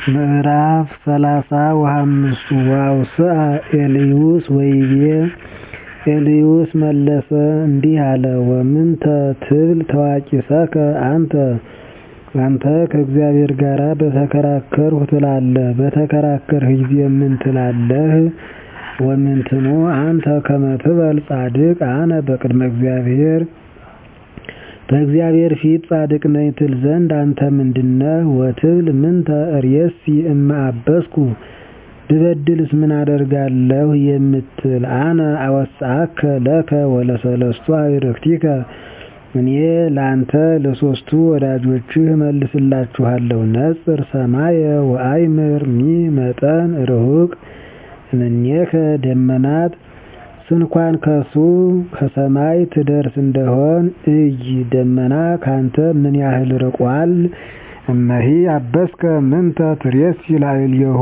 ምዕራፍ ሰላሳ ወሐምስቱ ወአውስአ ኤልዩስ ወይቤ ኤልዩስ መለሰ እንዲህ አለ ወምንተ ትብል ተዋቂሰከ አንተ አንተ ከእግዚአብሔር ጋር በተከራከርሁ ትላለህ በተከራከርህ ጊዜ ምን ትላለህ ወምንትኑ አንተ ከመ ትበል ጻድቅ አነ በቅድመ እግዚአብሔር በእግዚአብሔር ፊት ጻድቅ ነኝ ትል ዘንድ አንተ ምንድነህ ወትብል ምንተ እሬሲ እመ አበስኩ ብበድልስ ምን አደርጋለሁ የምትል አነ አወስአከ ለከ ወለሰለስቱ አዕርክቲከ እኔ ለአንተ ለሦስቱ ወዳጆችህ እመልስላችኋለሁ ነጽር ሰማየ ወአእምር ሚ መጠን ርሑቅ እምኔከ ደመናት ስንኳን ከሱ ከሰማይ ትደርስ እንደሆን እይ ደመና ካንተ ምን ያህል ርቋል እመሂ አበስከ ምንተ ትሬሲ ላዕሌሁ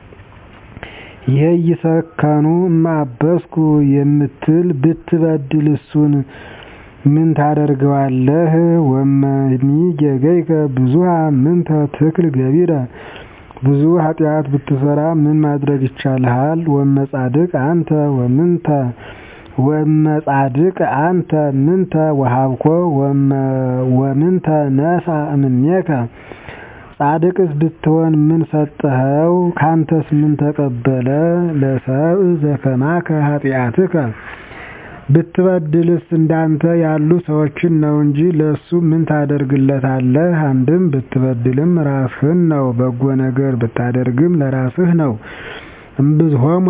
ይሄይሰከኑ እመ አበስኩ የምትል ብትበድል እሱን ምን ታደርገዋለህ ወመኒ ጌገይከ ብዙኃ ምንተ ትክል ገቢረ ብዙ ኃጢአት ብትሰራ ምን ማድረግ ይቻልሃል ወመጻድቅ አንተ ወምንተ ወመጻድቅ አንተ ምንተ ወሀብኮ ወምንተ ነሣ እምኔከ ጻድቅስ ብትሆን ምን ሰጠኸው ካንተስ ምን ተቀበለ ለሰብእ ዘከማከ ኃጢአትከ ብትበድልስ እንዳንተ ያሉ ሰዎችን ነው እንጂ ለሱ ምን ታደርግለታለህ አንድም ብትበድልም ራስህን ነው በጎ ነገር ብታደርግም ለራስህ ነው እምብዝሆሙ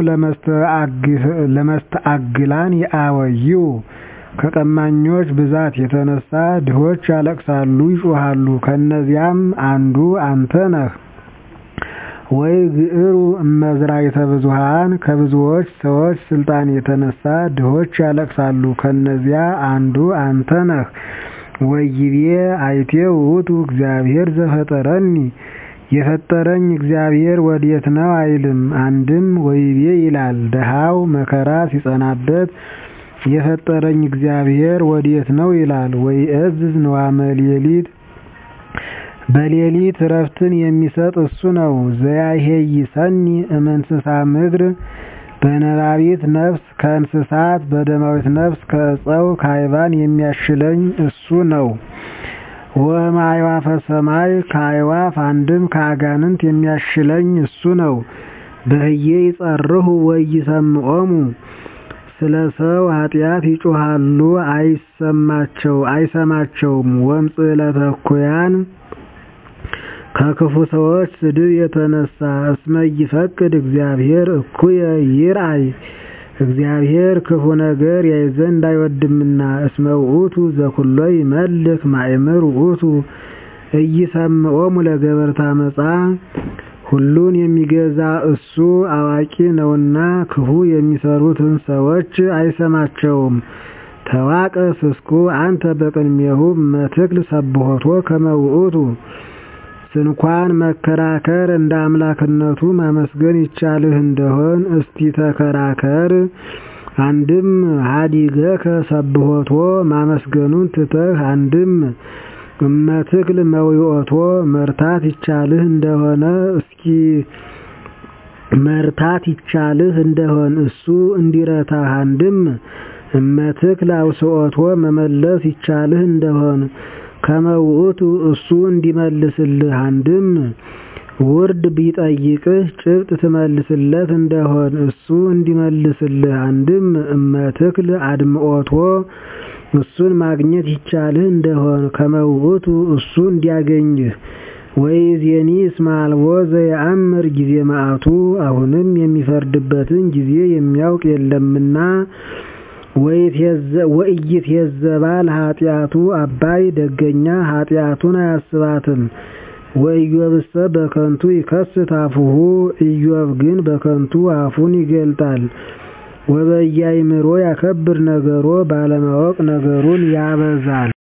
ለመስተአግላን ይአወይው ከቀማኞች ብዛት የተነሳ ድሆች ያለቅሳሉ ይጮኻሉ ከእነዚያም አንዱ አንተ ነህ ወይ ግዕሩ እመዝራዕተ ብዙኃን ከብዙዎች ሰዎች ስልጣን የተነሳ ድሆች ያለቅሳሉ ከእነዚያ አንዱ አንተ ነህ ወይቤ አይቴ ውእቱ እግዚአብሔር ዘፈጠረኒ የፈጠረኝ እግዚአብሔር ወዴት ነው አይልም አንድም ወይቤ ይላል ድሃው መከራ ሲጸናበት የፈጠረኝ እግዚአብሔር ወዴት ነው ይላል ወይእዝዝ ንዋመ ሌሊት በሌሊት እረፍትን የሚሰጥ እሱ ነው ዘያሄይሰኒ እምእንስሳ ምድር በነባቢት ነፍስ ከእንስሳት በደማዊት ነፍስ ከዕፀው ከአይባን የሚያሽለኝ እሱ ነው ወእምአዕዋፈ ሰማይ ከአዕዋፍ አንድም ከአጋንንት የሚያሽለኝ እሱ ነው በህዬ ይጸርሁ ወኢይሰምዖሙ ስለ ሰው ኃጢአት ይጮኻሉ አይሰማቸውም ወእምጽእለተ እኩያን ከክፉ ሰዎች ስድብ የተነሳ እስመ ይፈቅድ እግዚአብሔር እኩየ ይርአይ እግዚአብሔር ክፉ ነገር ያይ ዘንድ አይወድምና እስመ ውእቱ ዘኩሎ ይመልክ ማእምር ውእቱ ኢይሰምዖሙ ለገበርተ አመፃ ሁሉን የሚገዛ እሱ አዋቂ ነውና ክፉ የሚሰሩትን ሰዎች አይሰማቸውም ተዋቀስ እስኩ አንተ በቅድሜሁ መትክል ሰብሖቶ ከመ ውእቱ ስንኳን መከራከር እንደ አምላክነቱ ማመስገን ይቻልህ እንደሆን እስቲ ተከራከር አንድም ሀዲገከ ሰብሖቶ ማመስገኑን ትተህ አንድም እመትክል መዊኦቶ መርታት ይቻልህ እንደሆነ እስኪ መርታት ይቻልህ እንደሆን እሱ እንዲረታህ አንድም እመትክል አውስኦቶ መመለስ ይቻልህ እንደሆን ከመ ውእቱ እሱ እንዲመልስልህ አንድም ውርድ ቢጠይቅህ ጭብጥ ትመልስለት እንደሆን እሱ እንዲመልስልህ አንድም እመትክል አድምኦቶ እሱን ማግኘት ይቻልህ እንደሆን ከመ ውእቱ እሱ እንዲያገኝህ ወይእዜኒ እስመ አልቦ ዘየአምር ጊዜ መዓቱ አሁንም የሚፈርድበትን ጊዜ የሚያውቅ የለምና ወኢይትሄዘባ ለኃጢአቱ አባይ ደገኛ ኃጢአቱን አያስባትም ወኢዮብሰ በከንቱ ይከስት አፉሁ ኢዮብ ግን በከንቱ አፉን ይገልጣል ወበያእምሮ ያከብር ነገሮ ባለማወቅ ነገሩን ያበዛል